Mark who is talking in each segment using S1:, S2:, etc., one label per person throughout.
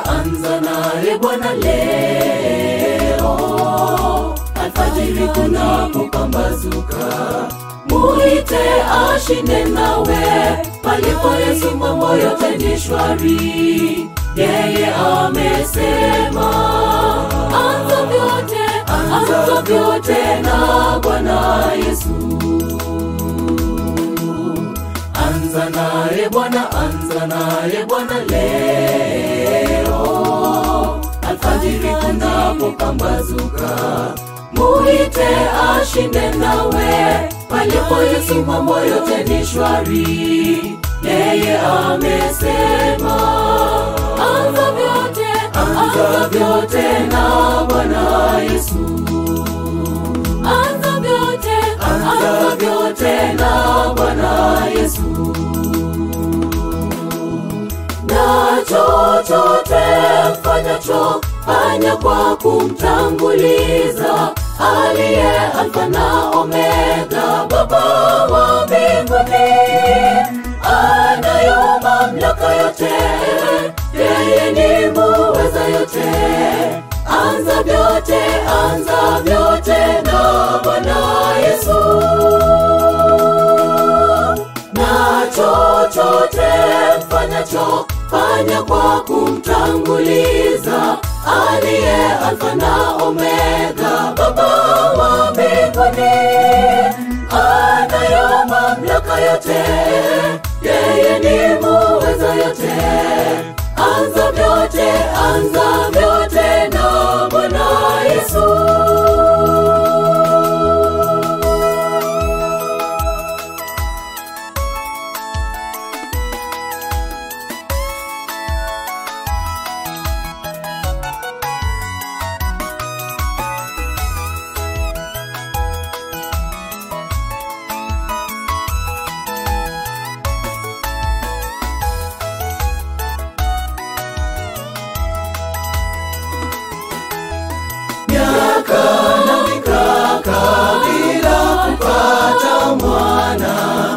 S1: anza naye Bwana leo, alfajiri kunapopambazuka, muite ashinde nawe, palipo Yesu mambo yote ni shwari. Yeye amesema anza vyote, anza vyote na Bwana Yesu. Anza naye Bwana, anza naye Bwana leo, alfajiri kunapopambazuka, muite ashinde nawe, palipo Yesu mambo yote ni shwari. Yeye amesema anza vyote, anza vyote na Bwana Yesu. Anza vyote, anza vyote na Bwana Yesu. Na chochote mfanyacho, fanya kwa kumtanguliza aliye Alfa na Omega, Baba wa mbinguni, anayo mamlaka yote, yeye ni muweza yote. Anza vyote, anza vyote na Bwana Yesu na chochote mfanyacho, fanya kwa kumtanguliza aliye Alfa na Omega, Baba wa mbinguni, anayo mamlaka yote, yeye ni muweza yote. Anza vyote, anza vyote na Bwana Yesu. miaka na mikaka bila kupata mwana,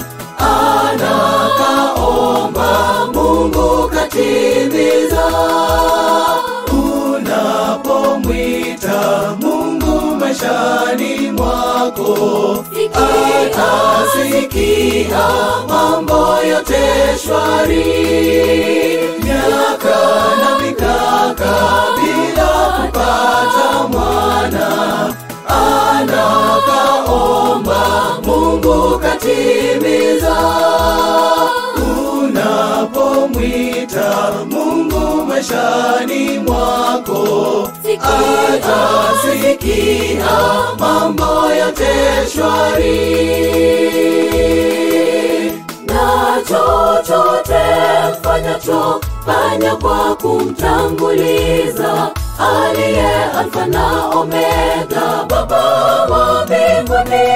S1: anakaomba Mungu katimiza. Unapomwita Mungu maishani mwako, atasikia mambo yote shwari. Miaka na mikaka bila kupata mwana, anakaomba Mungu katimiza. Unapomwita Mungu maishani mwako, atasikia mambo yote shwari na chochote mfanyacho, fanya kwa kumtanguliza aliye Alfa na Omega, Baba wa mbinguni,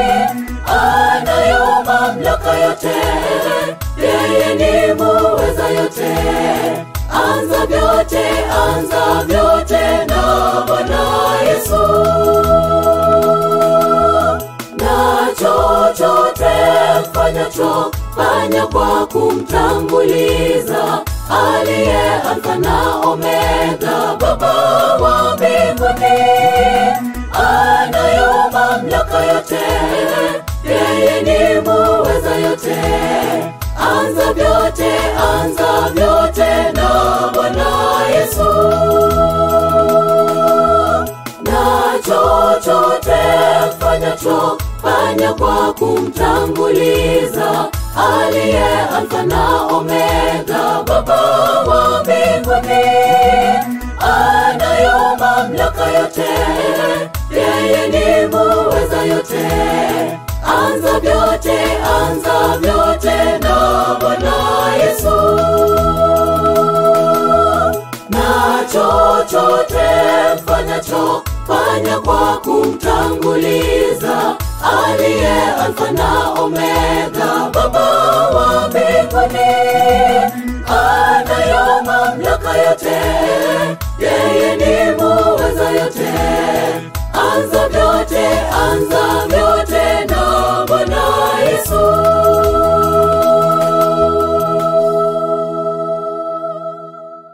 S1: anayo mamlaka yote, yeye ni muweza yote. Anza vyote, anza vyote na Bwana Yesu na chochote mfanyacho, fanya kwa kumtanguliza aliye Alfa na Omega, Baba wa mbinguni, anayo mamlaka yote, yeye ni muweza yote. Anza vyote, anza vyote na Bwana Yesu na chochote mfanyacho, fanya kwa kumtanguliza aliye Alfa na Omega, Baba wa mbinguni, anayo mamlaka yote, yeye ni muweza yote. Anza vyote, anza vyote na Bwana Yesu na chochote mfanyacho, fanya kwa kumtanguliza aliye Alfa na Omega, Baba wa mbinguni, anayo mamlaka yote, yeye ni muweza yote. Anza vyote, anza